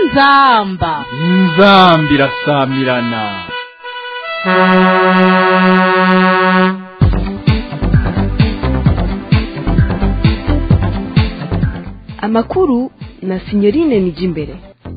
inzamba inzambi irasamirana amakuru na sinyorine nijimbere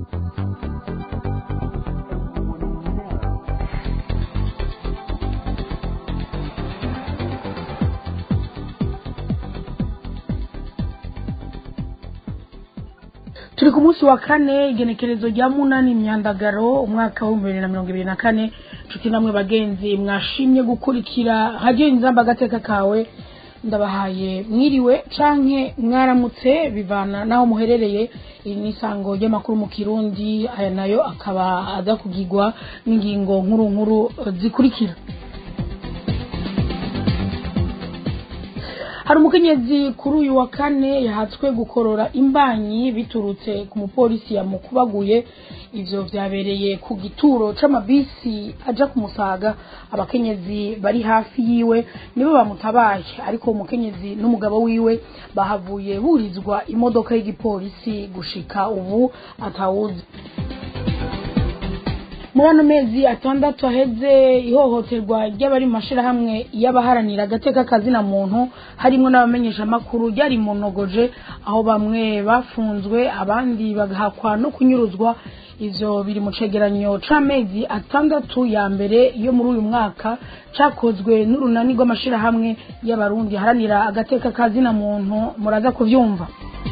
turi ku munsi wa kane igenekerezo rya munani imyandagaro umwaka w'ibihumbi bibiri na mirongo ibiri na kane nshuti namwe bagenzi mwashimye gukurikira hajyiye inzamba agateka kawe ndabahaye mwiriwe canke mwaramutse bivana naho muherereye iri ni isango ry'amakuru mu kirundi aya nayo akaba aza kugigwa n'ingingo nkuru nkuru zikurikira hari umukenyezi kuri uyu wa kane yahatswe gukorora imbanyi biturutse ku mupolisi yamukubaguye ivyo vyabereye ku gituro c'amabisi aja kumusaga abakenyezi bari hafi yiwe nibo bamutabaye ariko umukenyezi n'umugabo wiwe bahavuye burizwa imodoka y'igipolisi gushika ubu atawuzi muri ano mezi atandatu aheze ihohoterwa ry'abari mu mashirahamwe y'abaharanira agateka kazina muntu harimo n'abamenyeshamakuru ryari mu nogoje aho bamwe bafunzwe abandi bagahakwa no kunyuruzwa ivyo biri mu cegeranyo c'amezi atandatu ya mbere yo muri uyu mwaka cakozwe n'urunani rw'amashirahamwe y'abarundi haranira agateka kazina muntu muraza kuvyumva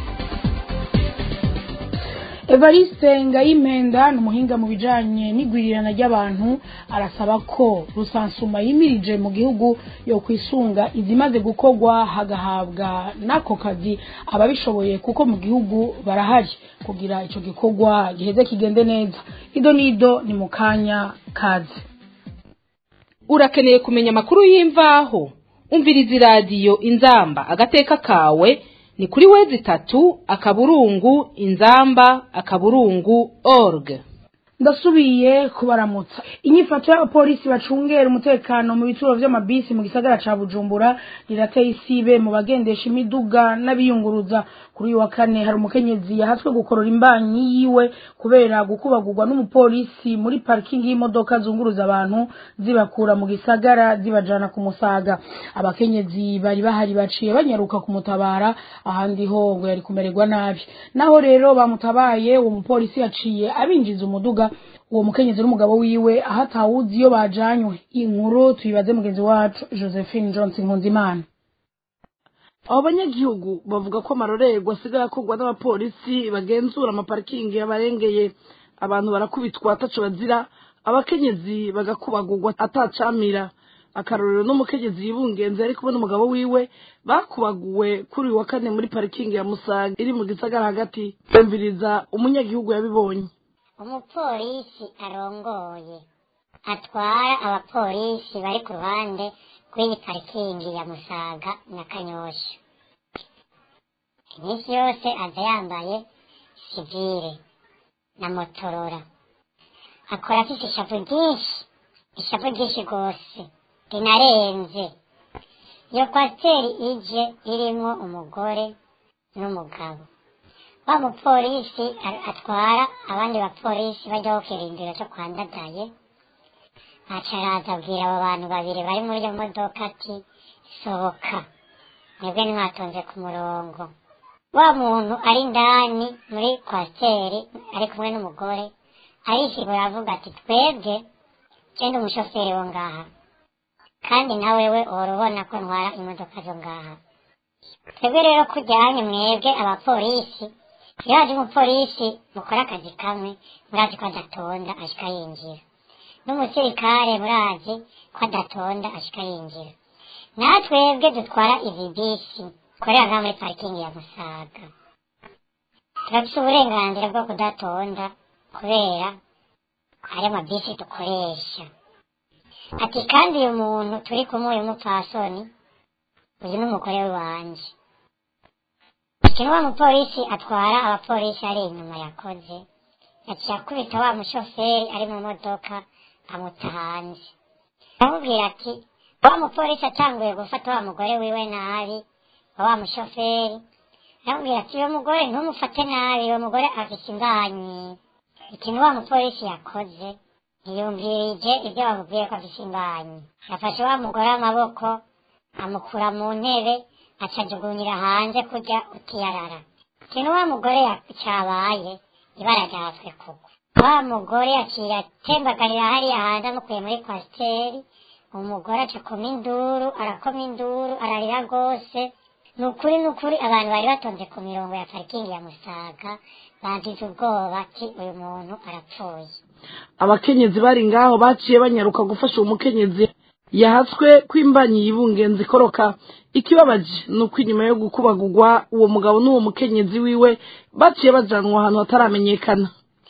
evariste ngayimpenda ni umuhinga mu bijanye n'igwirirana ry'abantu arasaba ko rusansuma yimirije mu gihugu yo kwisunga izimaze gukorwa hagahabwa n'ako kazi ababishoboye kuko mu gihugu barahari kugira ico gikorwa giheze kigende neza ido n'ido ni mu kanya kazi urakeneye kumenya amakuru y'imvaho umviriza iradiyo inzamba agateka kawe ni kuri wezi itatu akaburungu inzamba akaburungu org ndasubiye kubaramutsa inyifato y'abapolisi bacungera umutekano mu bituro vy'amabisi mu gisagara ca bujumbura rirateye isibe mu bagendesha imiduga n'abiyunguruza kuri uyu wa kane hari umukenyezi yahatswe gukorora imbanyi yiwe kubera gukubagurwa n'umupolisi muri parikingi y'imodoka zunguruza abantu zibakura mu gisagara zibajana ku musaga abakenyezi bari bahari baciye banyaruka kumutabara ahandi ho ngo yari kumererwa nabi naho rero bamutabaye uwo mupolisi yaciye abinjiza umuduga uwo mukenyezi n'umugabo wiwe aho atawuzi iyo bajanywe inkuru tuyibaze mugenzi wacu josephine johnson nkunzimana abo banyagihugu bavuga ko amarorerwa asigaye akorwa n'abapolisi bagenzura amaparikingi yabarengeye abantu barakubitwa ataco bazira abakenyezi bagakubagurwa atacamira akarorero n'umukenyezi yibungenze ari kumwe n'umugabo wiwe bakubaguwe kuri uyu wa kane muri parikingi ya musaga iri mu gisagara hagati bumviriza umunyagihugu yabibonye umupolisi arongoye atwara abapolisi bari ku ruhande rw'iyi parikingi ya musaga na kanyosha iminsi yose aza yambaye sivire na motorora akora afite ishavu ryinshi ishavu ryinshi rwose rinarenze iyo kwasiteri ije irimwo umugore n'umugabo wa mupolisi atwara abandi bapolisi bajyaho kirindiro cyo kwandadaye aca araza abwira abo bantu babiri bari muri iyo modoka ati sohoka mwebwe ntimwatonze ku murongo wa muntu ari indani muri kwasiteri ari kumwe n'umugore arishigura avuga ati twebwe genda umushoferi wo ngaha kandi na wewe uhora ubona ko ntwara imodoka zo ngaha twebwe rero kujyanye mwebwe abapolisi iyo haje umupolisi mukora akazi kamwe murazi ko adatonda ashika yinjira n'umusirikare murazi ko adatonda ashika yinjira natwebwe dutwara izi bisi korera nka muri parikingi ya musaga turafise uburenganzira bwo kudatonda kubera ari amabisi dukoresha ati kandi uyu muntu turi kumwe uyu mupfasoni uyu n'umugore wanje ikintu wa mupolisi atwara abapolisi ari inyuma yakoze yaciye akubita wa mushoferi ari mu modoka amuta hanze aramubwira ati wa mupolisi atanguye gufata wa mugore wiwe nabi wa wa mushoferi aramubwira ati uwo mugore ntumufate nabi uwo mugore afise imbanyi ikintu wa mupolisi yakoze ntiyumvirije ibyo bamubwiye ko afise imbanyi yafashe wa mugore amaboko amukura mu ntebe acajugunyira hanze kurya utiyarara ikintu wa mugore ya- cabaye ibara ryatswe kugwa wa mugore aciye atembagarira hariya hanze amukuye muri kwasiteri umugore aca akoma induru arakoma induru ararira rwose ni ukuri ni ukuri abantu bari batonze ku mirongo ya parikingi ya musaga bagize ubwoba ati uyu muntu arapfuye abakenyezi bari ngaho baciye banyaruka gufasha uwo mukenyezi yahatswe kw'imbanyi yibungenza ikoroka ikibabaje ni uko inyuma yo gukubagurwa uwo mugabo n'uwo mukenyezi wiwe baciye bajanwa ahantu hataramenyekana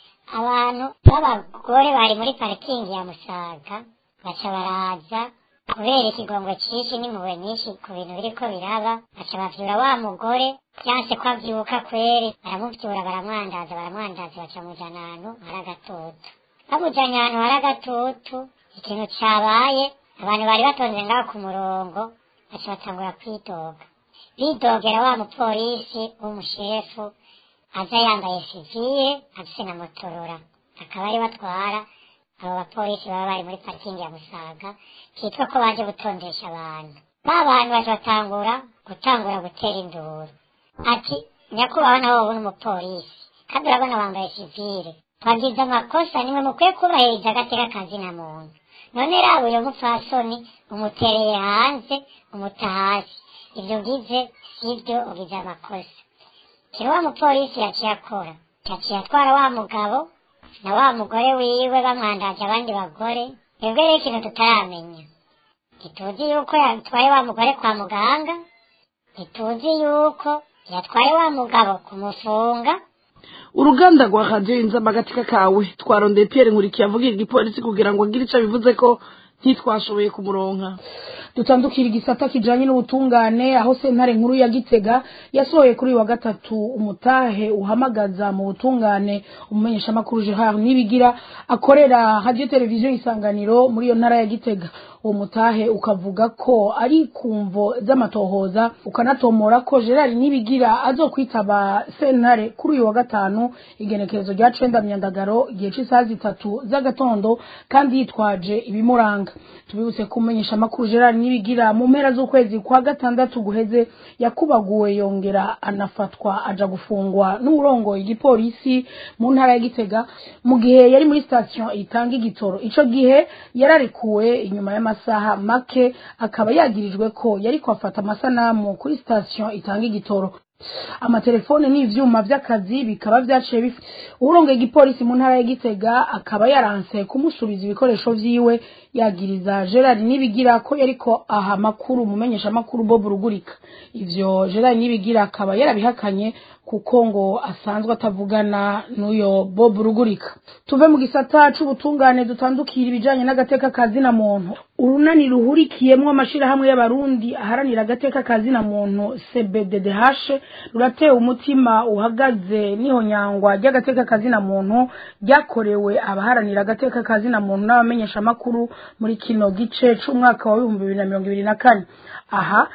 abantu b'abagore bari muri parikingi ya musaga baca baraza kubera ikigongwe cyinshi n'impuhwe nyinshi ku bintu biriko biraba baca bavyura wa mugore vyanse ko avyuka kweri baramuvyura baramwandaza baramwandaza baca mujana ahantu hari agatutu bamujanye ahantu hari agatutu ikintu cabaye abantu bari batonze ngaho ku murongo baca batangura kwidoga bidogera wa mupolisi w'umushefu aza yambaye sivile afise na motorora akaba ari batwara abo bapolisi baba bari muri parikingi ya musaga kitwa ko baje gutondesha abantu ba bantu baje batangura gutangura gutera induru ati nyakubahwa nawe wowe n'umupolisi kandi urabona wambaye sivile twagize amakosa nimwe mukwiye kubahiriza agateka kazina muntu none raba uyo mupfasoni umutereye hanze umuta hasi ibyo ugize sibyo ugize amakosa kiri wa mupolisi yaciye akora yaciye atwara wa mugabo na wa mugore wiwe bamwandaje abandi bagore twebwe rero ikintu tutaramenya ntituzi yuko yatwaye wa mugore kwa muganga ntituzi yuko yatwaye wa mugabo kumufunga uruganda rwa radiyo inzamba agatika kawe twarondeye pierre nkurikiye avugira igipolisi kugira ngo agire ico bivuze ko ntitwashoboye kumuronka dutandukira igisata kijanye n'ubutungane aho sentare nkuru ya gitega yasohoye kuri uyu wa gatatu umutahe uhamagaza mu butungane umumenyeshamakuru gerard nibigira akorera radio televiziyo isanganiro muri iyo ntara ya gitega uwo mutahe ukavuga ko ari kumvo z'amatohoza ukanatomora ko gerard nibigira azokwitaba sentare kuri uyu wa gatanu igenekerezo rya cenda myandagaro igihe c'isaha zitatu z'agatondo kandi yitwaje ibimuranga tubibutse kumenyesha amakuru gerard nibigira mu mpera z'ukwezi kwa gatandatu guheze yakubaguwe yongera anafatwa aja gufungwa n'uburongoye igipolisi mu ntara ya gitega mu gihe yari muri sitasiyo itanga igitoro ico gihe yararekuwe inyuma y'amasaha make akaba yagirijwe ko yari kwafata amasanamu kuri sitasiyo itanga igitoro amatelefone n'ivyuma vy'akazi bikaba vyaciye bif urongoye igipolisi mu ntara ya Gitega akaba yaranse kumusubiza ibikoresho vyiwe yagiriza Gerard Nibigira ko yariko aha makuru mumenyesha makuru Bob Rugurika ivyo Gerard Nibigira akaba yarabihakanye kuko ngo asanzwe atavugana n'uyo Bob Rugurika tuve mu gisata c'ubutungane dutandukira ibijanye n'agateka kazina muntu urunani ruhurikiyemwo amashirahamwe y'abarundi aharanira agateka kazina muntu CBDDH ruratewe umutima uhagaze n'ihonyangwa ry'agateka kazina muntu ryakorewe abaharanira agateka kazina muntu n'abamenyesha makuru muri kino gice c'umwaka wa 2024 aha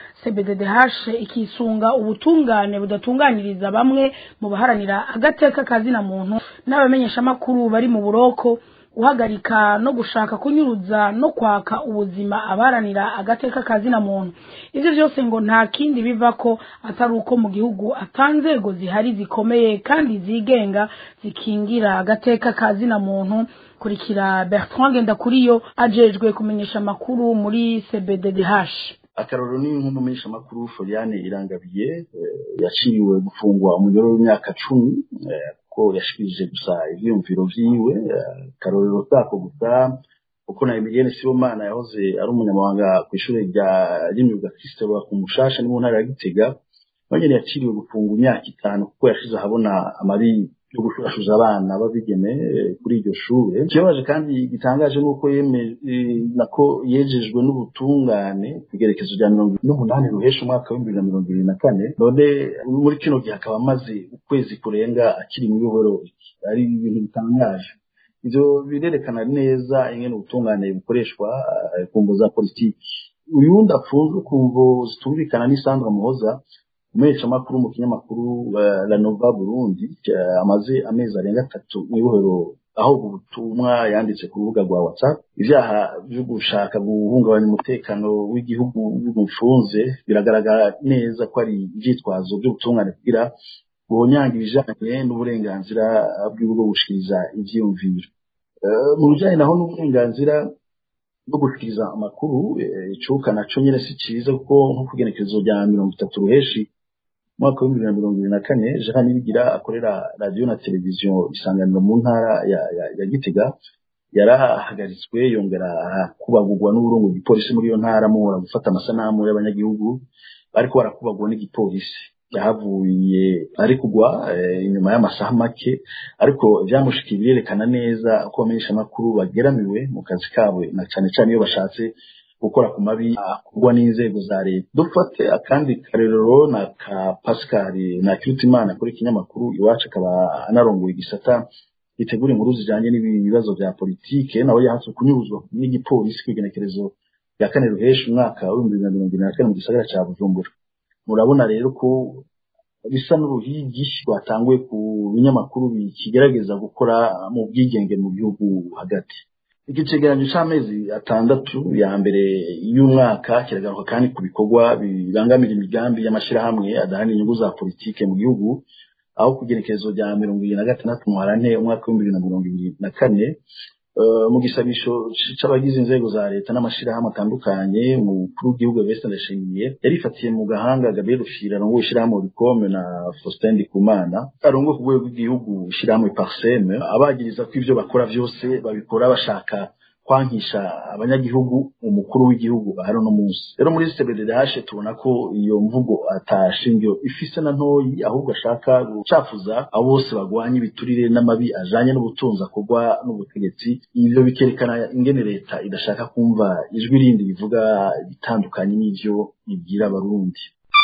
CBDDH ikisunga ubutungane budatunganiriza bamwe mu baharanira agateka kazina muntu n'abamenyesha makuru bari mu buroko guhagarika no gushaka kunyuruza no kwaka ubuzima abaranira agateka kazina muntu ivyo vyose ngo nta kindi biva ko atari uko mu gihugu atanzego zihari zikomeye kandi zigenga zikingira agateka kazina muntu kurikira Bertrand Ngendakuriyo ajejwe kumenyesha amakuru muri CBDDH akarorero ni nk'umumenyesha makuru Floriane Irangabiye yaciwe gufungwa umujoro w'imyaka cumi ko yashikirije gusa ivyiyumviro vyiwe akarorero kako gusa uko na Emilienne Sibomana yahoze ari umunyamabanga ku ishure rya ry'imyuga Kristo ku Mushasha ni mu ntara ya Gitega banyene yaciriwe gufungwa imyaka itanu kuko yashize ahabona amabi yo gushurashuza abana babigeme kuri iryo shure ikibabaje kandi gitangaje nuko yeme nako yejejwe n'ubutungane kugerekezo rya mirongo n'umunani ruhesha umwaka w'ibihumbi bibiri na mirongo ibiri na kane none muri kino gihe akaba amaze ukwezi kurenga akiri muri buhoro ari ibintu bitangaje ivyo birerekana neza ingene ubutungane bukoreshwa ku mvo za politiki uyundi afunzwe ku mvo zitumvikana n'isandwa muhoza umuheshamakuru mu kinyamakuru uh, la nova burundi uh, amaze amezi arenga atatu mw'ibohero aho ubutumwa yanditse ku rubuga rwa whatsapp ivyaha vyo gushaka guhungabanya umutekano w'igihugu bimufunze biragaragara neza ko ari ivyitwazo vy'ubutungane kugira bonyanga ibijanye n'uburenganzira bwiwe bwo gushikiriza ivyiyumviro mu bijanye naho n'uburenganzira bwo gushikiriza amakuru icuka naco nyene si ciza kuko nko kugenekerezo rya mirongo itatu ruheshi umwaka w'ibihumbi bibiri na mirongo ibiri na kane jean nibigira akorera radiyo na televiziyo isanganiro mu ntara ya, ya, ya gitega yarahagaritswe yongera kubagurwa n'uburongo bw'igipolisi muri iyo ntara muhora gufata amasanamu y'abanyagihugu bariko barakubagwa n'igipolisi yahavuye ari kugwa inyuma y'amasaha make ariko vyamushikiye birerekana neza ko abamenyesha amakuru bageramiwe mu kazi kabo na cane cane iyo bashatse gukora ku mabi akorwa n'inzego za leta dufate akandi karerero na ka pascal na kirutimana kuri ikinyamakuru iwacu akaba anarongoye igisata gitegura inkuru zijanye n'ibibazo vya politike nawe yahatswe kunyuruzwa n'igipolisi kw'igenekerezo rya kane ruheshi umwaka w'ibihumbi bibiri na mirongo ibiri na kane mu gisagara ca bujumbura murabona rero ko bisa n'uruhigi rwatanguye ku binyamakuru bikigerageza gukora mu bwigenge mu gihugu hagati iki cegeranyo c'amezi atandatu ya mbere y'umwaka kiragaruka kandi ku bikorwa bibangamira imigambi y'amashirahamwe adahana inyungu za politike mu gihugu aho kugenekerezo rya mirongo ibiri na gatandatu muharante umwaka w'ibihumbi bibiri na mirongo ibiri na kane mu gisabisho c'abagize inzego za leta n'amashirahamwe atandukanye umukuru w'igihugu Evariste Ndayishimiye yarifatiye mu gahanga Gabriel Rufyiri arongoye ishirahamwe Rikome na Faustin Ndikumana arongoye ku rwego rw'igihugu ishirahamwe Parseme abagiriza ko ivyo bakora vyose babikora bashaka kwankisha abanyagihugu umukuru w'igihugu hano no munsi rero muri CBDH tubona ko iyo mvugo atashingiro ifise na ntoyi ahubwo ashaka gucafuza abo bose bagwanya ibiturire n'amabi ajanye n'ubutunzi akorwa n'ubutegetsi ivyo bikerekana ingene leta idashaka kumva ijwi rindi rivuga bitandukanye n'ivyo ibwira abarundi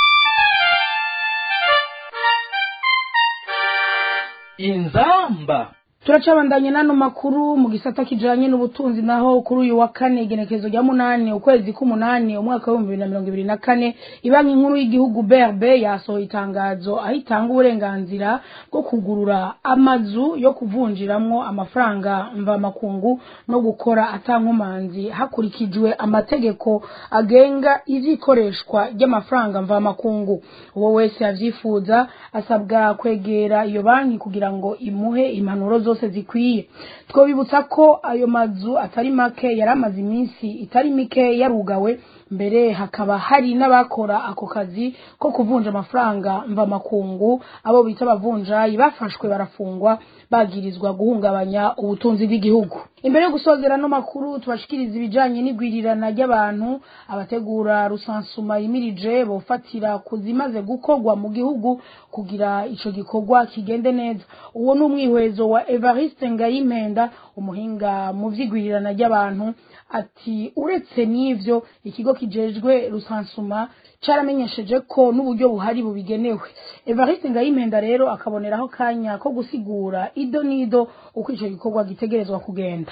inzamba turacabandanye n'ano makuru mu gisata kijanye n'ubutunzi naho kuri uyu wa kane igenekerezo rya munani ukwezi k'umunani umwaka w'ibihumbi bibiri na mirongo ibiri na kane ibanki nkuru y'igihugu brb yasohoye itangazo aho itanga uburenganzira bwo kugurura amazu yo kuvunjiramwo amafaranga mvamakungu no gukora atankomanzi hakurikijwe amategeko agenga ivy'ikoreshwa ry'amafaranga mvamakungu uwo wese yavyifuza asabwa kwegera iyo banki kugira ngo imuhe impanuro zose zose zikwiye twobibutsa ko ayo mazu atari make yari amaze iminsi itari mike yarugawe mbere hakaba hari n'abakora ako kazi ko kuvunja amafaranga mvamakungu abo bita abavunjayi bafashwe barafungwa bagirizwa guhungabanya ubutunzi bw'igihugu imbere yo gusozera no makuru tubashikiriza ibijanye n'igwirirana ry'abantu abategura rusansuma yimirije bofatira kuzimaze gukorwa mu gihugu kugira ico gikorwa kigende neza uwo ni umwihwezo wa Evariste Ngayimpenda umuhinga mu vy'igwirirana ry'abantu ati uretse n'ivyo ikigo kijejwe rusansuma caramenyesheje ko n'uburyo buhari bubigenewe Evariste Ngayimpenda rero akaboneraho kanya ko gusigura ido nido uko ico gikorwa gitegerezwa kugenda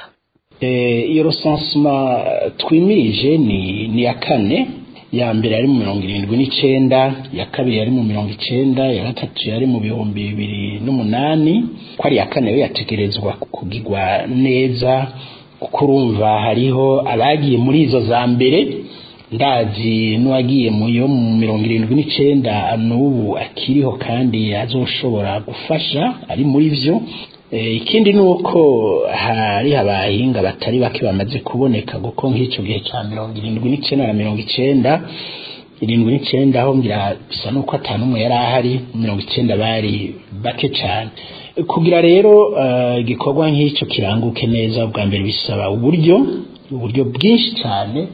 iyo rusansuma twimirije ni ni ya kane ya mbere yari mu mirongo irindwi n'icenda ya kabiri yari mu mirongo icenda ya gatatu yari mu bihumbi bibiri n'umunani ko ari iya kane yo yategerezwa kugirwa neza kuko urumva hariho abagiye muri izo za mbere ndazi n'uwagiye mu yo mu mirongo irindwi n'icenda n'ubu akiriho kandi azoshobora gufasha ari muri vyo ikindi ni uko hari abahinga batari bake bamaze kuboneka kuko nk'icyo gihe cya mirongo irindwi n'icyenda na mirongo icyenda irindwi n'icyenda aho ngira bisa n'uko atanu umwe yari ahari mirongo icyenda bari bake cyane kugira rero igikorwa nk'icyo kiranguke neza bwa mbere bisaba uburyo uburyo bwinshi cyane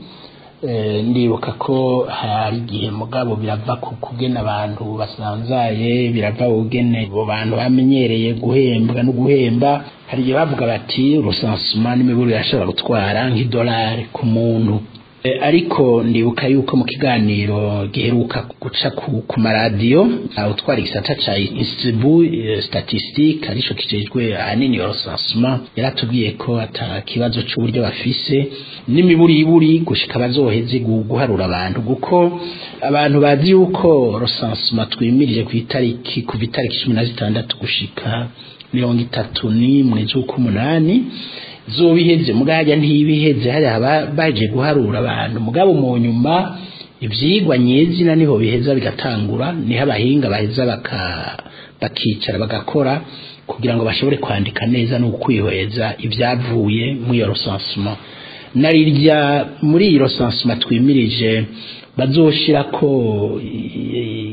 ndibuka ko hari igihe mugabo birava ku kugena abantu basanzaye birava ugene abo bantu bamenyereye guhembwa no guhemba hari igihe bavuga bati rusansuma n'imiburo irashobora gutwara nk'idolari ku muntu Eh, ariko ndibuka yuko mu kiganiro giheruka guca ku, ku maradiyo uh, utwara igisata ca institut uh, statistique arico kijejwe ahanini recensement yaratubwiye ko ata kibazo c'uburyo bafise n'imiburiburi gushika bazoheze gu- guharura abantu kuko abantu bazi yuko recensement twimirije ku itariki kuva itariki cumi na zitandatu gushika mirongo itatu n'imwe z'ukumunani zobiheze mugajya ntibiheze hari aba baje guharura abantu mugabo mu nyuma ivyigwa nyezina niho biheza bigatangura niho abahinga baheza baka bakicara bagakora kugira ngo bashobore kwandika neza no kwihweza ibyavuye mu iyo recensement narirya muri iyo recensement twimirije bazoshirako i-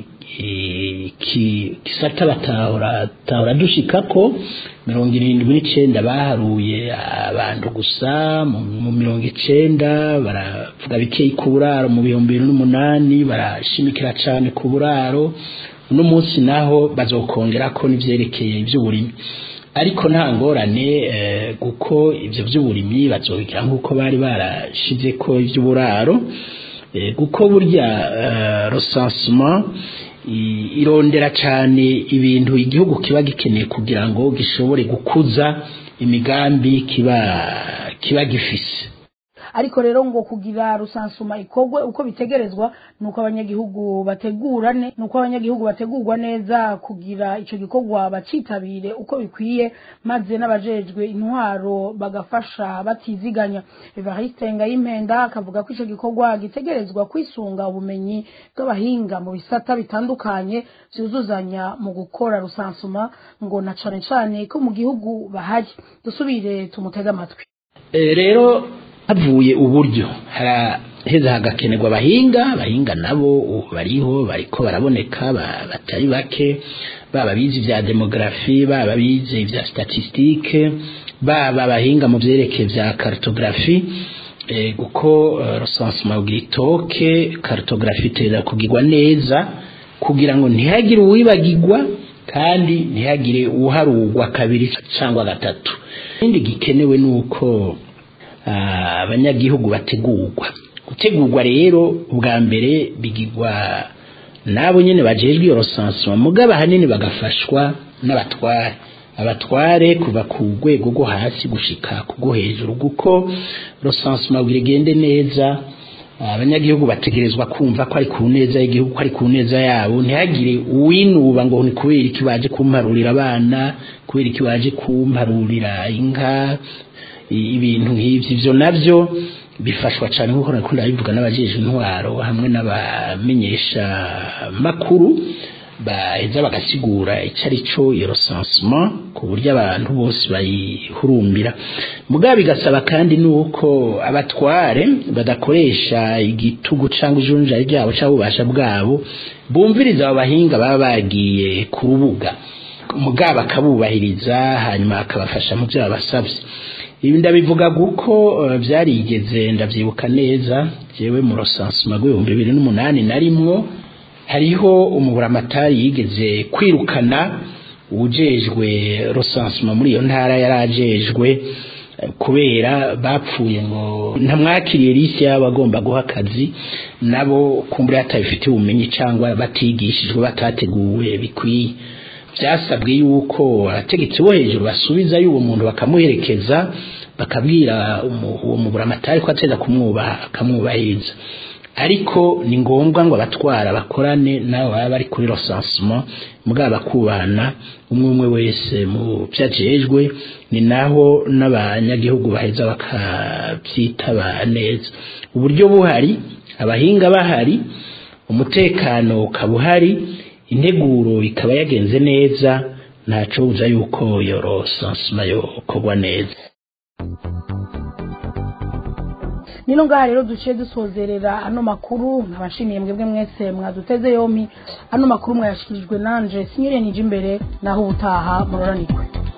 i- ki- kisata batahora tahora dushikako mirongo irindwi n'icenda baharuye abantu gusa mu mu mirongo icenda baravuga bikeyi ku buraro mu bihumbi bibiri n'umunani barashimikira cane ku buraro uno munsi naho bazokongerako n'ivyerekeye ivy'uburimyi ariko nta ngorane eh, kuko ivyo vy'uburimyi bazobigira nk'uko bari barashizeko ivy'uburaro Eh, kuko burya eh, recensement i- irondera cyane ibintu igihugu kiba gikeneye kugira ngo gishobore gukuza imigambi kiba kiba gifise ariko rero ngo kugira rusansuma ikorwe uko bitegerezwa nuko abanyagihugu bategura ne nuko abanyagihugu bategurwa neza kugira ico gikorwa bacitabire uko bikwiye maze n'abajejwe intwaro bagafasha batiziganya Evariste Ngayimpenda akavuga ko ico gikorwa gitegerezwa kwisunga ubumenyi bw'abahinga mu bisata bitandukanye vyuzuzanya mu gukora rusansuma ngo na cane cane ko mu gihugu bahari dusubire tumutege amatwi Eh, rero havuye uburyo haraheza hagakenerwa abahinga abahinga nabo ubu bariho bariko baraboneka ba- batari bake baba bize vya demografi baba bize vya statistique baba abahinga mu vyerekeye vya cartographie eh, kuko eh, recensement ugira itoke cartographie iteza kugirwa neza kugira ngo ntihagire uwibagirwa kandi ntihagire uharugwa kabiri cyangwa gatatu ikindi gikenewe ni uko ah, abanyagihugu bategurwa gutegurwa rero ubwa mbere bigirwa nabo nyene bajejwe iyo recensement mugabo ahanini bagafashwa n'abatware abatware kuva ku rwego rwo hasi gushika ku rwo hejuru kuko recensement kugira igende neza abanyagihugu bategerezwa kumva ko ari ku neza y'igihugu ko ari ku neza yabo ntihagire uwinuba ngo ni kubera iki baje kumparurira abana kubera iki baje kumparurira inka i- ibintu nk'ivyo ivyo navyo bifashwa cyane nk'uko nakunda bivuga n'abajeje intwaro hamwe n'abamenyesha makuru baheza bagasigura icyo ari cyo iyo recensement ku buryo abantu bose bayihurumbira mugabo bigasaba kandi nuko abatware badakoresha igitugu cyangwa ijunja ryabo cyangwa ububasha bwabo bumviriza abo bahinga baba bagiye ku rubuga mugabo akabubahiriza hanyuma akabafasha mu byo babasabye ibi ndabivuga kuko eh, byarigeze ndabyibuka neza jewe mu recensement rw'ibihumbi bibiri n'umunani narimwo hariho umuburamatari yigeze kwirukana ujejwe recensement muri iyo ntara yarajejwe eh, kubera bapfuye ngo ntamwakiriye lisi y'abagomba guha akazi nabo kumbura batabifitiye ubumenyi cyangwa batigishijwe batateguwe bikwiye byasabwe yuko abategetsi bo hejuru basubiza y'uwo muntu bakamuherekeza bakabwira umu- uwo muburamatari ko ateza kumwubaha akamwubahiriza ariko ni ngombwa ngo abatwara bakorane nabo baba bari kuri recensement mugabo bakubahana umwe umwe wese mu byo ajejwe ni naho n'abanyagihugu baheza bakabyitaba neza uburyo buhari abahinga bahari umutekano ukaba uhari integuro ikaba yagenze neza ntaco buza yuko iyo recensement yokorwa neza nino ngaha rero duciye dusozerera ano makuru nkabashimiye mwebwe mwese mwaduteze yompi ano makuru mwayashikirijwe nanje sinyire nije imbere naho ubutaha muroranikwe